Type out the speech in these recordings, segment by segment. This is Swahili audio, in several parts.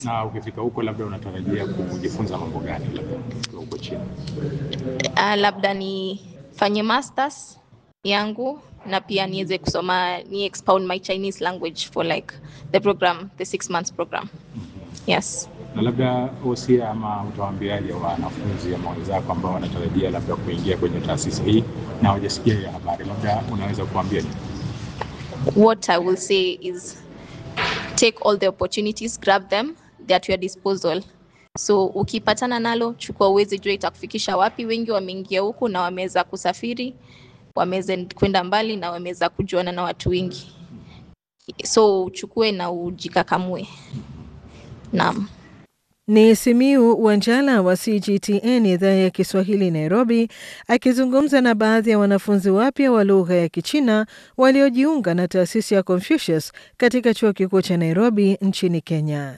Na ukifika huko, labda unatarajia kujifunza mambo gani, labda ukiwa huko China? Uh, labda nifanye masters yangu na pia niweze kusoma ni expound my Chinese language for like the program the six months program. Yes. Na labda wosia ama utawaambiaje wanafunzi ama wenzako ambao wanatarajia labda kuingia kwenye taasisi hii na hawajasikia hiyo habari, labda unaweza kuambia nini? What I will say is take all the opportunities, grab them, they are at your disposal. So ukipatana nalo chukua, uweze jua itakufikisha wapi. Wengi wameingia huku na wameweza kusafiri, wameweza kwenda mbali na wameweza kujuana na watu wengi, so uchukue na ujikakamue. Naam. Ni Simiu Wanjala wa CGTN idhaa ya Kiswahili Nairobi, akizungumza na baadhi ya wanafunzi wapya wa lugha ya Kichina waliojiunga na taasisi ya Confucius katika chuo kikuu cha Nairobi nchini Kenya.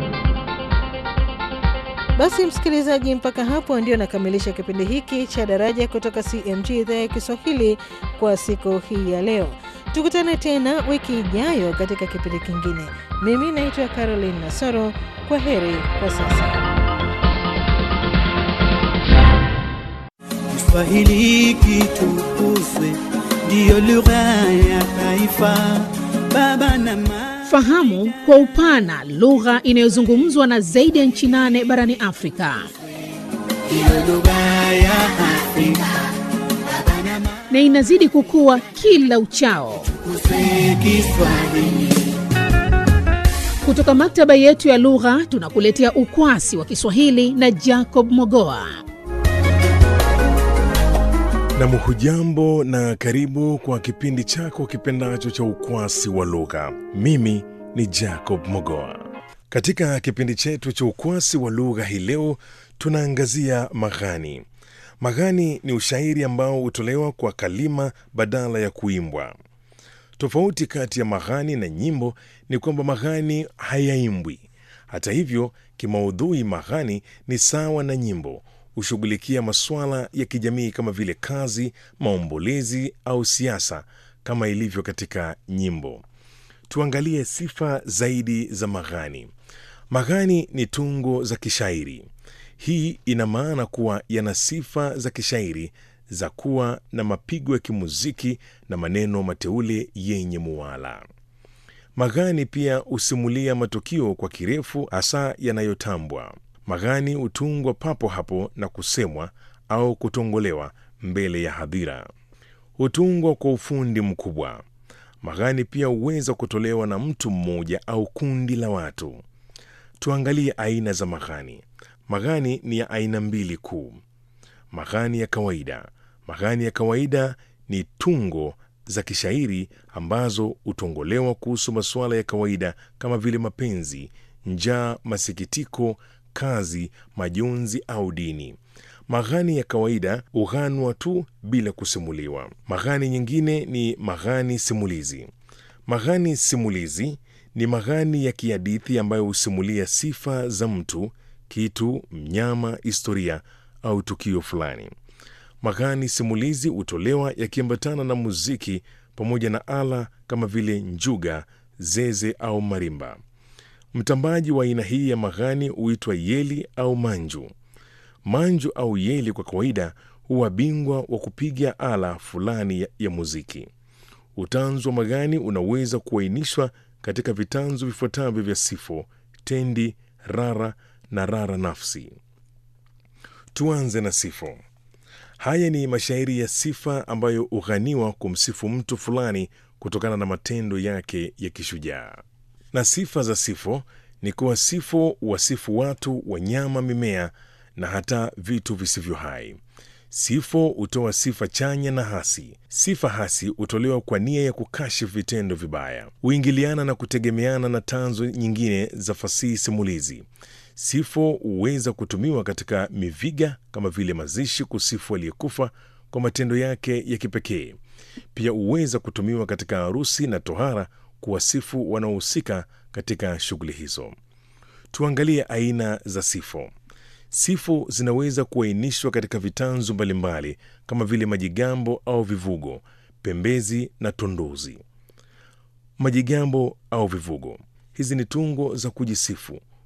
Basi msikilizaji, mpaka hapo ndio nakamilisha kipindi hiki cha Daraja kutoka CMG idhaa ya Kiswahili kwa siku hii ya leo. Tukutane tena wiki ijayo katika kipindi kingine. Mimi naitwa Caroline Nasoro. Kwa heri kwa sasa. Kiswahili kitukuzwe, ndiyo lugha ya taifa. Baba na mama Fahamu kwa upana lugha inayozungumzwa na zaidi ya nchi nane barani Afrika. ndiyo lugha ya Afrika. Baba na mama na inazidi kukua kila uchao. tukuzwe Kiswahili. Kutoka maktaba yetu ya lugha tunakuletea ukwasi wa Kiswahili na Jacob Mogoa. Nam, hujambo na karibu kwa kipindi chako kipendacho cha ukwasi wa lugha. Mimi ni Jacob Mogoa. Katika kipindi chetu cha ukwasi wa lugha hii leo tunaangazia maghani. Maghani ni ushairi ambao hutolewa kwa kalima badala ya kuimbwa. Tofauti kati ya maghani na nyimbo ni kwamba maghani hayaimbwi. Hata hivyo, kimaudhui maghani ni sawa na nyimbo, hushughulikia masuala ya kijamii kama vile kazi, maombolezi au siasa kama ilivyo katika nyimbo. Tuangalie sifa zaidi za maghani. Maghani ni tungo za kishairi. Hii ina maana kuwa yana sifa za kishairi za kuwa na mapigo ya kimuziki na maneno mateule yenye muwala. Maghani pia husimulia matukio kwa kirefu, hasa yanayotambwa. Maghani hutungwa papo hapo na kusemwa au kutongolewa mbele ya hadhira. Hutungwa kwa ufundi mkubwa. Maghani pia huweza kutolewa na mtu mmoja au kundi la watu. Tuangalie aina za maghani. Maghani ni ya aina mbili kuu. Maghani ya kawaida. Maghani ya kawaida ni tungo za kishairi ambazo hutongolewa kuhusu masuala ya kawaida kama vile mapenzi, njaa, masikitiko, kazi, majonzi au dini. Maghani ya kawaida hughanwa tu bila kusimuliwa. Maghani nyingine ni maghani simulizi. Maghani simulizi ni maghani ya kihadithi ambayo husimulia sifa za mtu, kitu, mnyama, historia au tukio fulani. Maghani simulizi hutolewa yakiambatana na muziki pamoja na ala kama vile njuga, zeze au marimba. Mtambaji wa aina hii ya maghani huitwa yeli au manju. Manju au yeli kwa kawaida huwa bingwa wa kupiga ala fulani ya, ya muziki. Utanzu wa maghani unaweza kuainishwa katika vitanzu vifuatavyo vya sifo, tendi, rara na rara nafsi. Tuanze na sifo. Haya ni mashairi ya sifa ambayo hughaniwa kumsifu mtu fulani kutokana na matendo yake ya kishujaa. Na sifa za sifo ni kuwa sifo wasifu watu, wanyama, mimea na hata vitu visivyo hai. Sifo hutoa sifa chanya na hasi. Sifa hasi hutolewa kwa nia ya kukashifu vitendo vibaya, huingiliana na kutegemeana na tanzo nyingine za fasihi simulizi. Sifo huweza kutumiwa katika miviga kama vile mazishi, kusifu aliyekufa kwa matendo yake ya kipekee. Pia huweza kutumiwa katika harusi na tohara kuwasifu wanaohusika katika shughuli hizo. Tuangalie aina za sifo. Sifu zinaweza kuainishwa katika vitanzu mbalimbali kama vile majigambo au vivugo, pembezi na tondozi. Majigambo au vivugo, hizi ni tungo za kujisifu